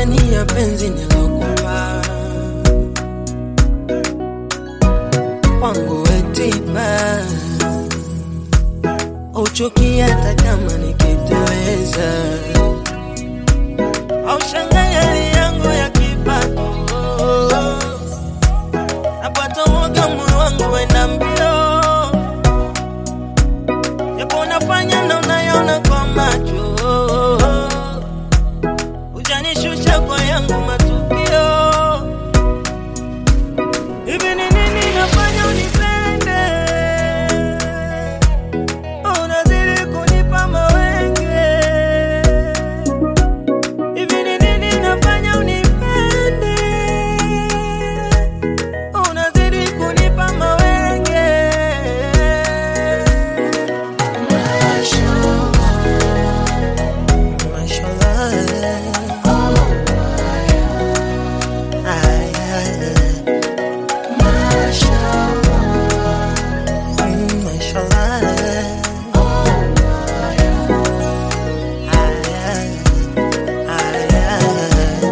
madeni ya penzi nilokupa kwangu wetiba uchuki hata kama nikiteleza au shangai hali yangu ya kipato napata uoga moyo wangu wenda mbio japo unafanya na unayaona kwa macho ujanishusha kwa yangu matukio hivi ni nini nafanya unipende unazidi kunipa mawenge hivi ni nini nafanya unipende unazidi kunipa mawenge Mashallah. Ay, ay, ay. Mm, mashallah. Ay, ay, ay, ay.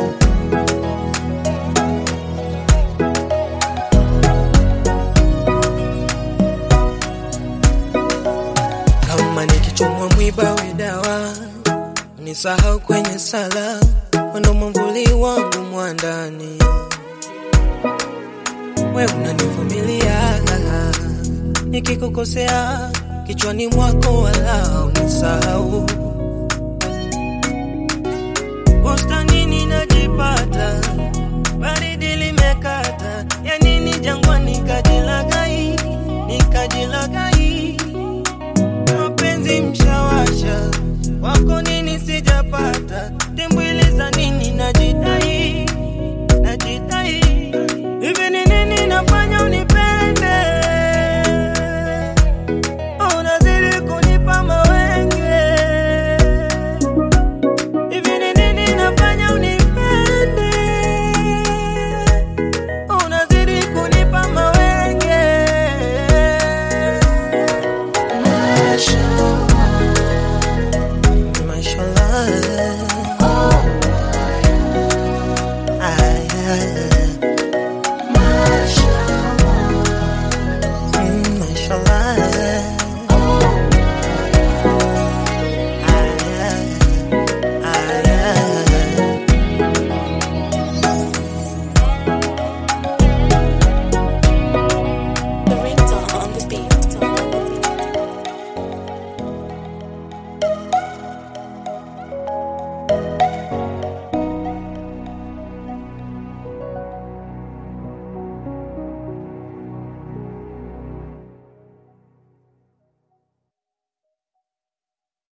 kama nikichomwa mwiba we dawa nisahau kwenye sala wendo mwamvuli wangu mwandani we unanivumilia nikikukosea kichwani mwako wala unisahau bustanini na